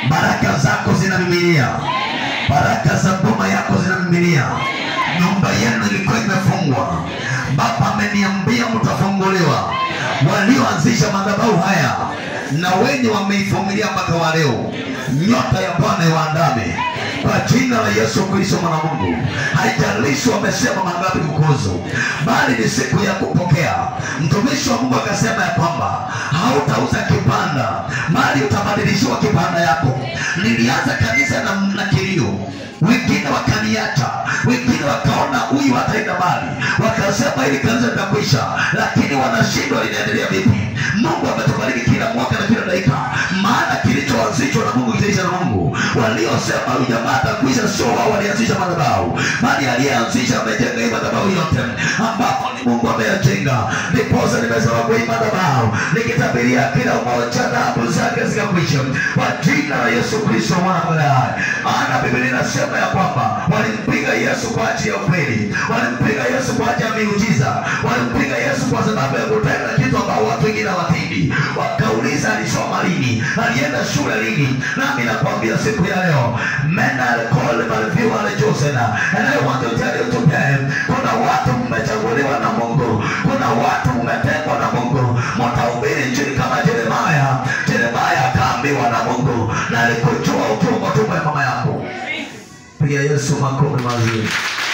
baraka zako zinamiminia baraka za boma yako zinamiminia nyumba yenu ilikuwa imefungwa baba ameniambia mtafunguliwa walioanzisha madhabahu haya na wenye wameivumilia mpaka wa leo nyota ya bwana iwaandame kwa jina la yesu kristo mwana wa mungu haijalishi wamesema mangapi kukuhusu bali ni siku ya kupokea mtumishi wa mungu akasema ya kwamba hautauza kipanda mali utabadilishiwa kipanda yako nilianza kanisa na, na kilio wengine wakaniacha wengine wakaona huyu hataenda mbali wakasema ili kanisa litakwisha lakini wanashindwa linaendelea vipi mungu ametubariki kila mwaka na kila dakika maana kilichoanzishwa na mungu kitaisha na mungu waliosema huyu jamaa atakwisha sio wao walianzisha madhabahu bali aliyeanzisha amejenga hii madhabahu yote ambapo ni mungu ameyajenga ndiposa nimesema kwa hii madhabahu nikitabiria kila mmoja dhahabu zake zikakwisha kwa jina la yesu kristo mwana wa Mungu hai maana biblia inasema ya kwamba walimpiga yesu kwa ajili ya ukweli walimpiga yesu kwa ajili ya miujiza walimpiga yesu kwa sababu ya kutenda kitu ambao watu wengine hawatendi wakauliza alisoma lini alienda shule lini nami nakwambia siku ya leo men are called by few are chosen and I want to tell you today kuna watu mmechaguliwa na mungu kuna watu mmetengwa na mungu mtahubiri injili kama jeremaya jeremaya akaambiwa na mungu na alikujua ukiwa kwa tumbo ya mama yako piga yesu makofi mazuri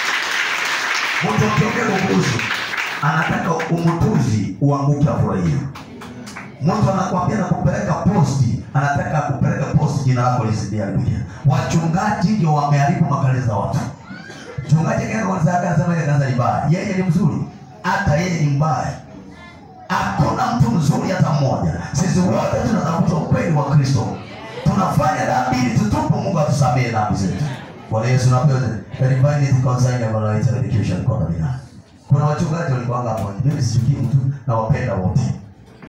mtu akiongea kuhusu anataka umutuzi uanguke afurahia mtu anakwambia na kupeleka posti anataka kupeleka posti jina lako lisidiaribia wachungaji ndio wameharibu makanisa za watu mchungaji akaenda kanisa yake anasema ile kanisa ni mbaya yeye ni mzuri hata yeye ni mbaya hakuna mtu mzuri hata mmoja sisi wote tunatafuta ukweli wa kristo tunafanya dhambi ili tutupu mungu atusamehe dhambi zetu bwana yesu napewa the divine consign of our education kwa kabila kuna wachungaji walikuanga hapo mimi sichukii mtu na wapenda wote